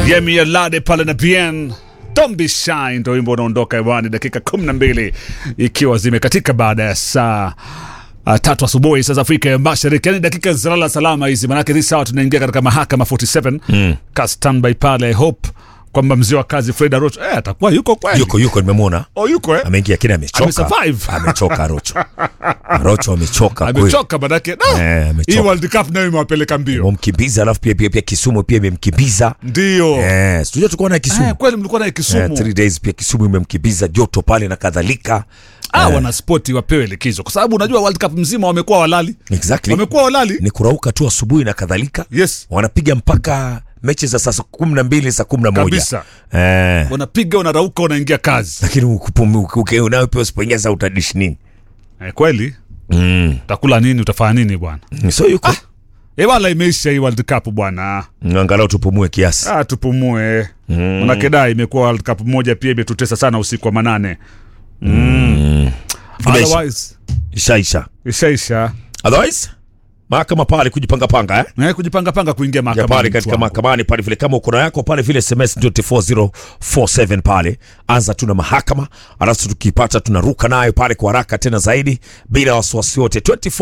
Yemi Alade pale na Bien Don't be shy ndo wimbo unaondoka hewani dakika 12 ikiwa zimekatika baada ya saa uh, tatu asubuhi saa za Afrika ya Mashariki, yani dakika zilala salama hizi, manake hii sawa tunaingia katika mahakama 47 mm. ka standby pale. I hope kwamba mzee wa kazi Fred Arocho eh, atakuwa yuko kweli, yuko yuko, nimemwona oh, yuko eh? ameingia, lakini amechoka, Amesurvive. amechoka Rocho, Rocho amechoka kweli, amechoka manake no. Eh, amechoka. hii World Cup nayo imewapeleka mbio, wamkimbiza, alafu pia pia pia Kisumu pia imemkimbiza ndio eh, sijui tulikuwa na eh, Kisumu kweli mlikuwa na eh, Kisumu three days pia Kisumu imemkimbiza joto pale na kadhalika ah, wanaspoti wapewe likizo, kwa sababu unajua World Cup mzima wamekuwa walali, exactly, wamekuwa walali ni kurauka tu asubuhi na kadhalika yes wanapiga mpaka mechi za saa kumi na mbili saa kumi na moja kabisa, eh, wanapiga wanarauka, wanaingia kazi lakini ukupumi- uke- unayo pia usipoingia saa utadishi nini eh, kweli mm. utakula nini? Utafanya nini bwana? so yuko E wala imeisha hii World Cup bwana. angalau tupumue kiasi Ah, tupumue mm. Manake da imekuwa World Cup moja pia imetutesa sana usiku wa manane mm. Imeisha. Otherwise ishaisha ishaisha otherwise mahakama pale kujipanga panga eh? na kujipanga panga kuingia ya mahakamani. pale mtu katika wangu. mahakamani pale vile kama uko na yako pale vile sms ndio 4047 pale anza tu na mahakama alafu tukipata tunaruka nayo pale kwa haraka tena zaidi bila wasiwasi wote 24